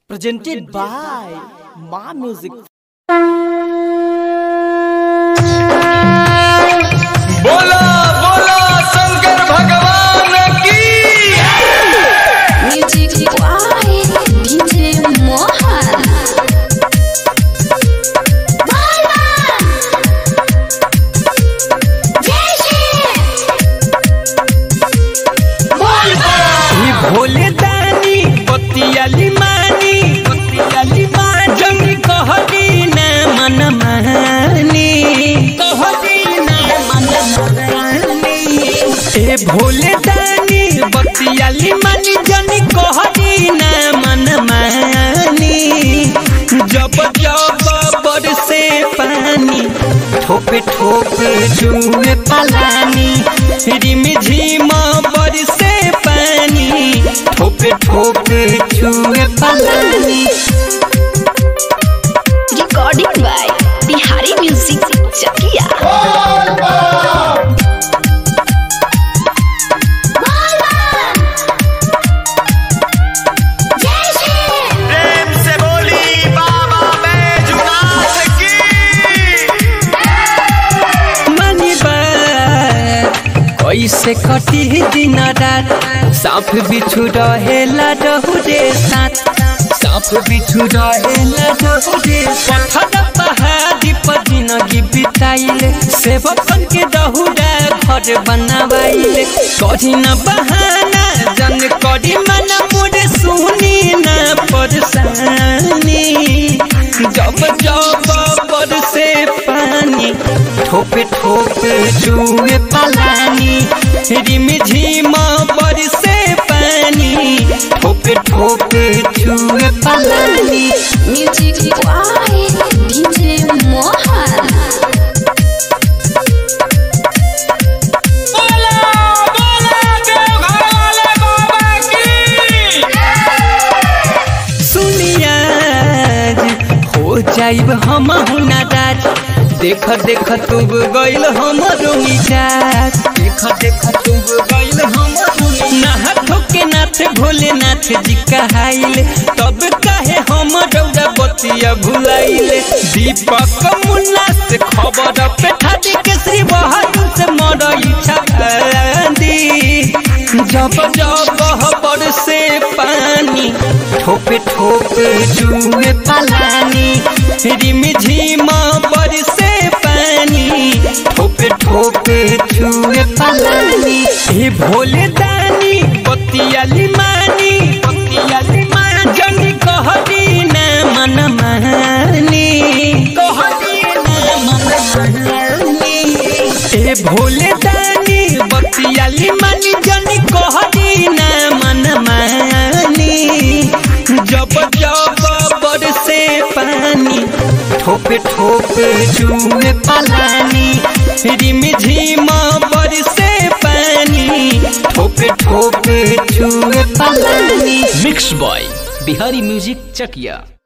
presented by Ma Music. बोला बोला शंकर भगवान की Music by DJ Mohan. ही भोले दानी बतियाली मानी बतियाली मानी जंगी कहदी न मन मानी कहदी न मन मानी ए भोले दानी बतियाली मानी जंगी कहदी न मन मानी जब जब बरसे पानी ठोपे ठोपे जुए पलानी रिम झिम बरसे पानी ठोपे ठोपे जुए पलानी Recording by Bihari Music Chakia. प्रेम से बोली बाबा बैजुनाथ की मनी बात कैसे कटी दिन रात साफ बिछू रहेला डहुरे साथ साफ बिछू रहेला डहुरे पत्थर पहाड़ी पर जिंदगी बिताइले सेवकन के डहुरा घर बनावाइले करी न बहाना जन करी मन मुझे सुनी न परेशानी जब जब बरसे पानी ठोपे ठोपे जुए पलानी रिम झिम बरसे पानी ठोपे ठोपे जुए पलानी Music by DJ Mohan. सुनिया हो जाइब हम नाराज देख देख तू गइल हमरो मिजाज देख देख तू गइल हमरो नाथ के नाथ भोलेनाथ जी कहाइल तब काहे हम रौदा बतिया भुलाइल दीपक मुन्ना से खबर पे ठादी के श्री बहादुर से मर इच्छा दी जब जब हबर से पानी ठोपे ठोपे जुए पलानी रिम झिम बरसे पानी ठोपे ठोपे जुए पलानी हे भोले दानी बतियाली मानी बतियाली मानी जंगी कहदी न मन मानी कहदी न मन मानी ए भोले दानी बतियाली मानी जनी कहदी न मन मानी जब जब बरसे पानी ठोपे ठोपे जुए पलानी रिम झिम बरसे पानी ठोपे ठोपे जुए पलानी Mixed by Bihari Music Chakia.